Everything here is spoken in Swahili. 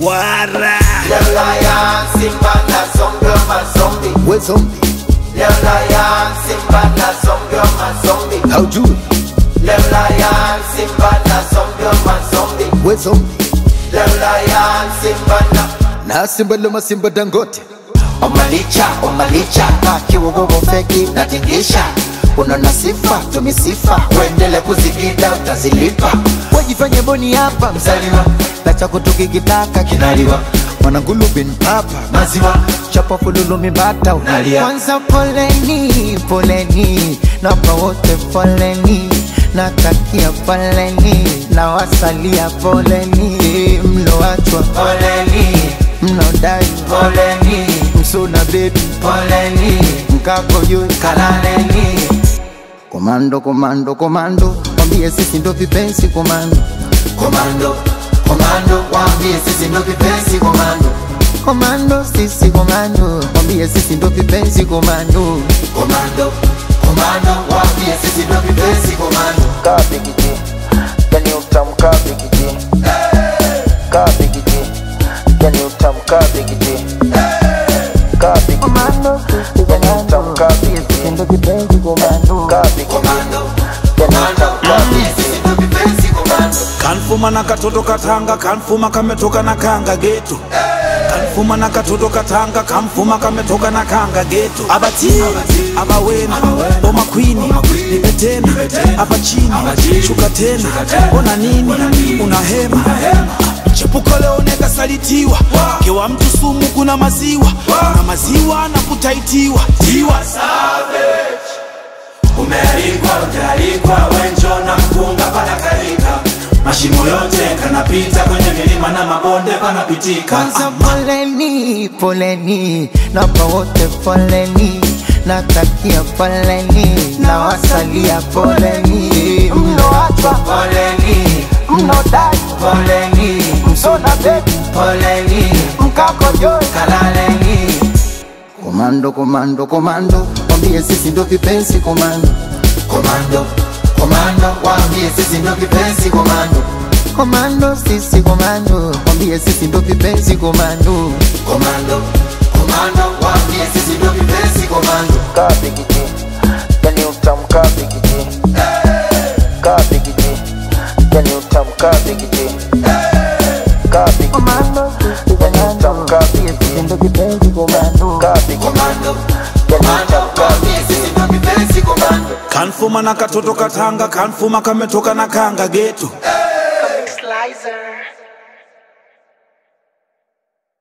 wara Leo lion, simba na zombie mazombi. we zombie Leo lion, simba na zombie mazombi. haujui Leo lion, simba na zombie mazombi. we zombie Leo lion, simba na na simba loma simba dangote Omalicha, omalicha, na kiwogogo feki natingisha Unaona sifa, tumisifa, uendele kuzigida utazilipa wajifanye boni hapa Mzaliwa, na chako tukikitaka kinaliwa, mwanangulu bin papa maziwa, chapa fululu mibata Unalia. kwanza poleni poleni napa wote poleni natakia poleni na wasalia poleni mloachwa poleni, mnaodai poleni, msuna bebi poleni, mkako juu kalaleni komando komando komando kwambie sisi ndo vipenzi komando Komando, komando, waambie sisi ndo vipenzi komando komando sisi komando kwambie sisi ndo vipenzi komando Komando, komando, waambie sisi ndo vipenzi komando kabigiji yani utamu kabigiji kabigiji yani utamu kabigiji kabigiji yani utamu kabigiji ndo vipenzi komando kabigiji Komando, yani komando, utamu waambie kabigiji sisi ndo vipenzi komando kanfuma na katoto katanga kanfuma kametoka na kanga geto kanfuma na katoto katanga kamfuma kametoka na kanga geto abati abawena boma kwini nipe tena hapa chini shuka tena ona nini una hema chepuko leo nekasalitiwa kewa mtu sumu kuna maziwa na maziwa na kutaitiwa tiwa Umealikwa, ujaalikwa, wenjo na mpunga panakalika Mashimo yote kanapita kwenye milima na mabonde panapitika kwanza poleni poleni napa wote poleni natakia poleni na wasalia poleni mloachwa Poleni, mnaodai poleni, msona bebi poleni, mkako juu kalaleni komando komando komando kwambie sisi ndo vipenzi komando Komando, komando, waambie sisi ndo vipenzi komando komando sisi komando kwambie sisi ndo vipenzi komando Komando, komando, waambie sisi ndo vipenzi komando kabigiji yani utamu kabigiji kabigiji yani utamu kabigiji kabigiji yani utamu kabigiji ndo vipenzi komando kabigiji Komando, yani komando, utamu waambie kabigiji sisi ndo vipenzi komando kanfuma na katoto katanga kanfuma kametoka na kanga geto Comic Slicer.